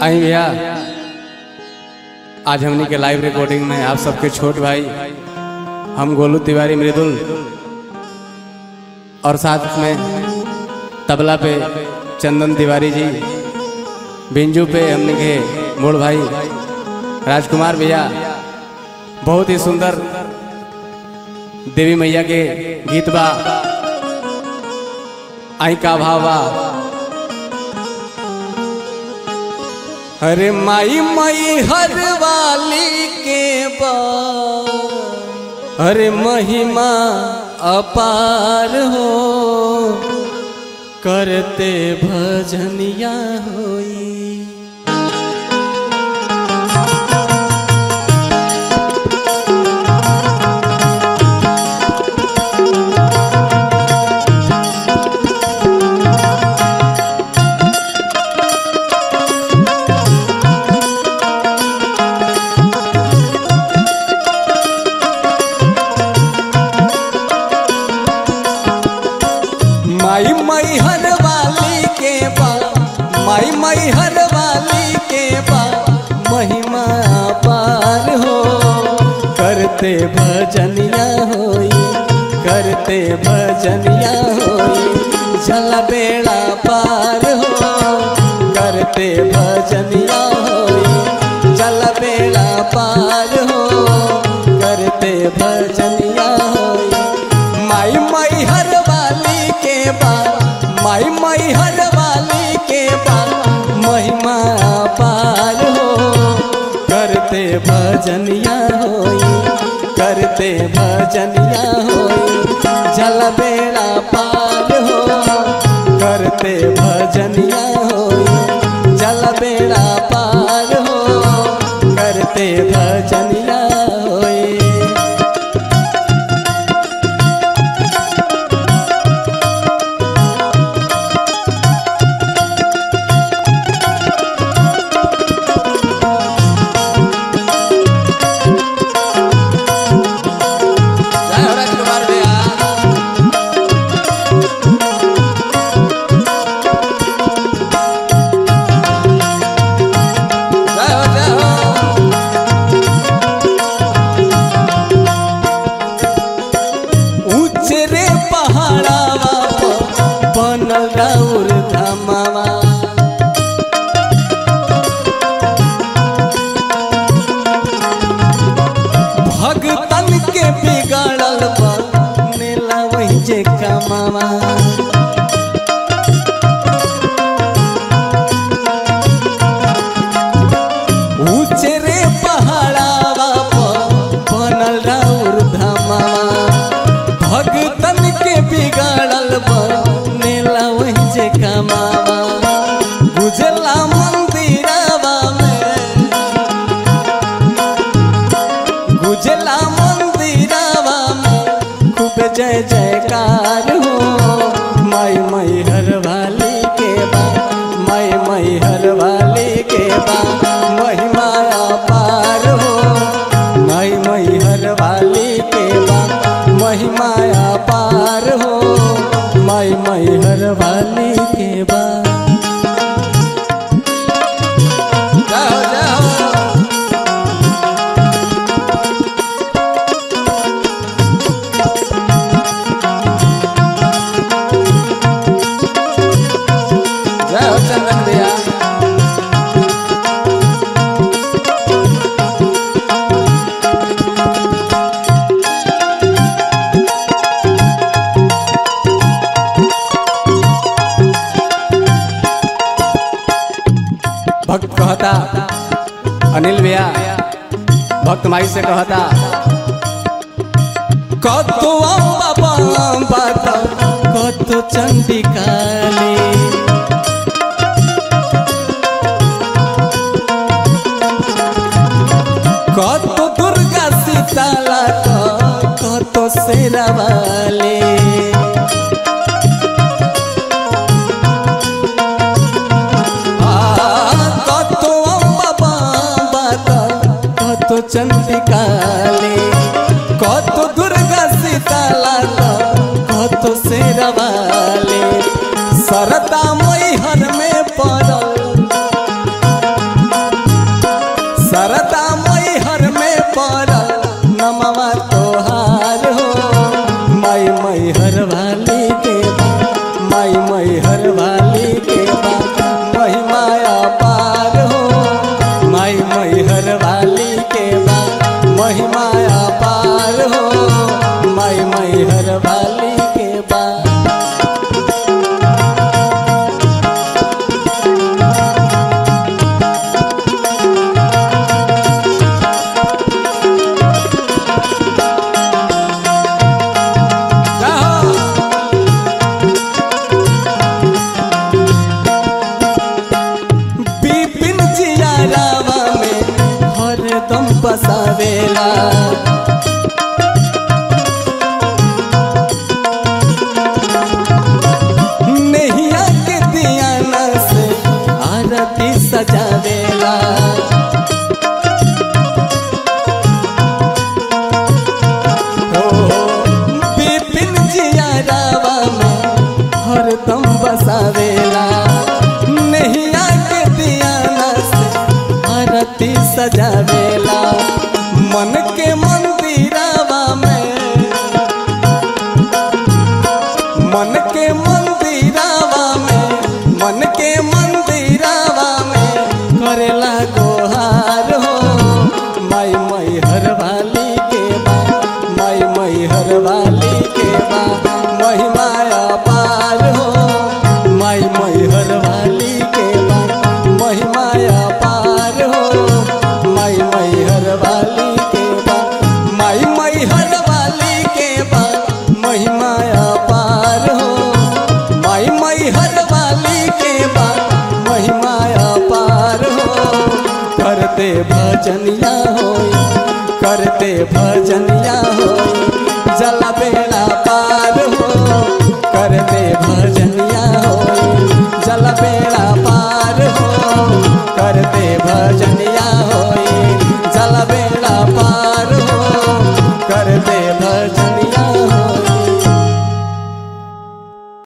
आई भैया आज हमनी के लाइव रिकॉर्डिंग में आप सबके छोट भाई हम गोलू तिवारी मृदुल और साथ में तबला पे चंदन तिवारी जी बिंजू पे हमने के मोड़ भाई राजकुमार भैया बहुत ही सुंदर देवी मैया के गीत बा आई का भाव बा अरे माई माई हर वाली के बा अरे महिमा अपार हो करते भजनिया होई माई माई हर वाली के बा माई माई हर वाली के बा महिमा पार हो करते भजनिया होई करते भजनिया होई जल बेड़ा पार हो करते भजनिया होई जल बेड़ा पार हो करते भजनिया होई माई माई हर वाली के बा माई माई हर वाली के बा महिमा पार हो करते भजनिया होई करते भजनिया होई जल बेड़ा पार हो करते भजनिया होई जल बेड़ा पार हो करते भजनिया होई जय हो राजकुमार भैया जय हो जय हो ऊंचे रे पहाड़ावा पर बनल राउर धामावा भगतन के बिगड़ल बनेला वही जे कमावा ऊंचे रे पहाड़ावा पर बनल राउर धामावा भगतन के बिगड़ल बनेला वही जे कमावा गुजला मंदिरवा में गुजला मंदिरवा में खूब जय जयकार हो माई माई हर वाली के बा माई माई हर वाली के बा महिमा पार हो माई माई हर वाली के बा महिमा पार हो माई माई हर वाली के बा जाओ जाओ जय हो चंदन भैया भक्त कहता अनिल भैया भक्त माई से कहता कतो अम्बा बात कतो चंडिकाली কত দুর্গা সীতালা কত সেরাবালে কত অম্বা বাবা কত চন্দিকালে কত দুর্গা সীতালা কত সেরাবালে सरदा मैहर में पड़ल सजावेला नैया के दियाना से आरती सजावेला ओ बिपिन जिया रावा में हरदम बसावेला नैया के दियाना से आरती सजावेला मन के मंदिरावा में मन के मंदिरावा में मन के मंदिरावा में करेला गोहार हो माई मई हर वाली के बा माई मई हर वाली के बा महिमा अपार हो माई मई हर वाली के बा महिमा अपार हो माई मई हर वाली के बा माई मई हर वाली के बा महिमा अपार हो माई मई हर वाली के बा महिमा अपार हो करते भजनिया हो करते भजनिया हो